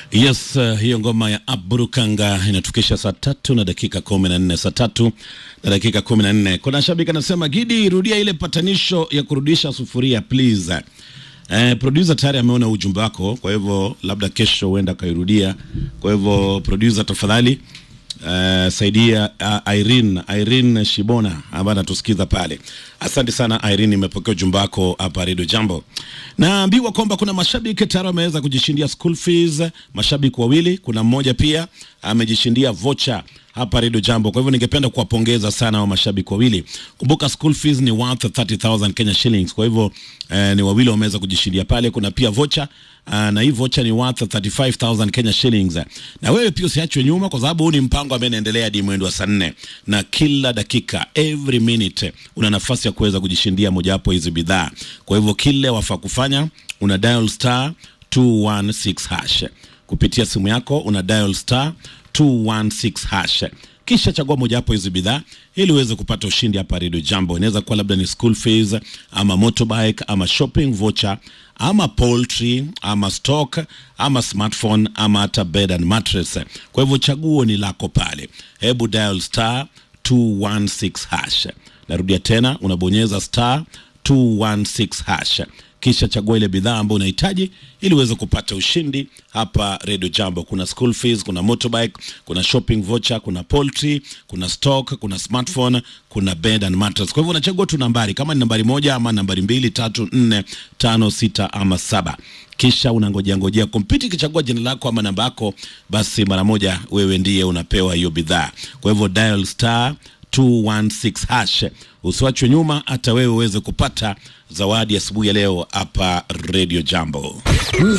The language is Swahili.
Yes, uh, hiyo ngoma ya Aburukanga inatufikisha saa tatu na dakika kumi na nne saa tatu na dakika kumi na nne Kuna shabiki anasema Gidi, rudia ile patanisho ya kurudisha sufuria please. Eh, producer tayari ameona ujumbe wako, kwa hivyo labda kesho huenda akairudia. Kwa hivyo producer, tafadhali Uh, saidia uh, Irene Irene Shibona ambaye anatusikiza pale. Asante sana Irene, nimepokea ujumbe wako hapa Radio Jambo. Naambiwa kwamba kuna mashabiki tayari wameweza kujishindia school fees, mashabiki wawili, kuna mmoja pia amejishindia vocha hapa Radio Jambo. Kwa hivyo ningependa kuwapongeza sana wa mashabiki wawili. Kumbuka school fees ni worth 30000 Kenya shillings. Kwa hivyo eh, ni wawili wameweza kujishindia pale. Kuna pia vocha uh, na hii vocha ni worth 35000 Kenya shillings. Na wewe pia usiachwe nyuma, kwa sababu huu ni mpango ambao unaendelea hadi mwendo wa saa nne, na kila dakika every minute una nafasi ya kuweza kujishindia mojawapo hizi bidhaa. Kwa hivyo kile wafaa kufanya una dial star 216 hash kupitia simu yako, una dial star 216 hash kisha chagua mojawapo hizi bidhaa ili uweze kupata ushindi hapa Radio Jambo. Inaweza kuwa labda ni school fees ama motorbike ama shopping voucher ama poultry ama stock ama smartphone ama hata bed and mattress. Kwa hivyo chaguo ni lako pale, hebu dial star 216 hash. Narudia tena, unabonyeza star 216 hash kisha chagua ile bidhaa ambayo unahitaji ili uweze kupata ushindi hapa Radio Jambo. Kuna school fees, kuna motorbike, kuna shopping voucher, kuna poultry, kuna stock, kuna smartphone, kuna bed and mattress. Kwa hivyo unachagua tu nambari, kama ni nambari moja ama nambari mbili, tatu, nne, tano, sita ama saba kisha unangojea ngojea kompyuta ikichagua jina lako ama namba yako, basi mara moja wewe ndiye unapewa hiyo bidhaa. Kwa hivyo dial star 216 hash, usiwachwe nyuma, hata wewe uweze kupata zawadi asubuhi ya leo hapa Radio Jambo.